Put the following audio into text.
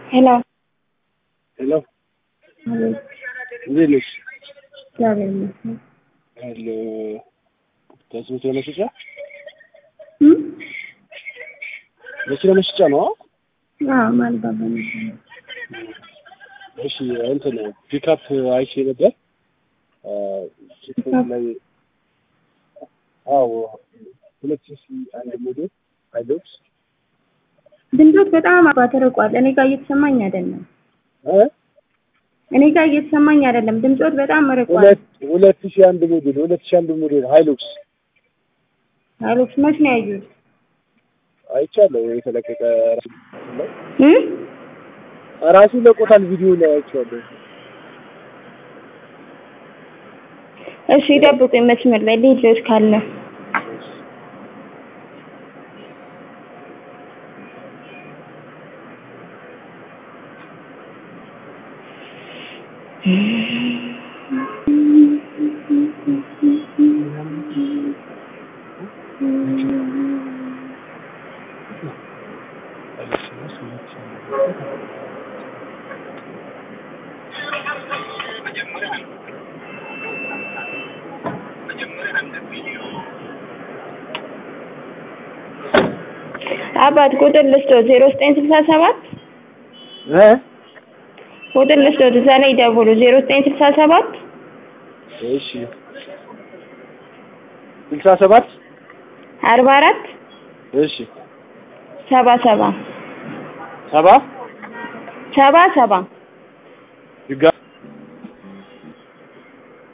ሄሎ ሄሎ አቤት። እንዴት ነሽ? እግዚአብሔር ይመስገን። ሄሎ ከስምት መሸጫ እም? መኪና መሸጫ ነው? አዎ ማን ባባ ነበር። እሺ እንትን ፒክአፕ አይቼ ነበር አ፣ ቲክቶክ ላይ አዎ ሁለት ሺህ አንድ ሞዴል ሃይሉክስ ድምፆት በጣም አባ ተርቋል። እኔ ጋር እየተሰማኝ አይደለም። እ እኔ ጋር እየተሰማኝ አይደለም። ድምፆት በጣም ርቋል። ሁለት ሁለት ሺህ አንድ ሞዴል ሁለት ሺህ አንድ ሞዴል ሃይሉክስ አሎክስ መች ነው ያዩት? አይቻለሁ የተለቀቀ ራሱ ላይ እም? ራሱ ለቆታል ቪዲዮ ላይ አይቼዋለሁ። እሺ ይጠብቁኝ መስመር ላይ ልጆች ካለ አባት ቁጥር ልስጦት ዜሮ ዘጠኝ ስልሳ ሰባት እ ቁጥር ልስጦት እዛ ላይ ደውሉ ዜሮ ዘጠኝ ስልሳ ሰባት እሺ ስልሳ ሰባት አርባ አራት እሺ ሰባ ሰባ ሰባ ሰባ ሰባ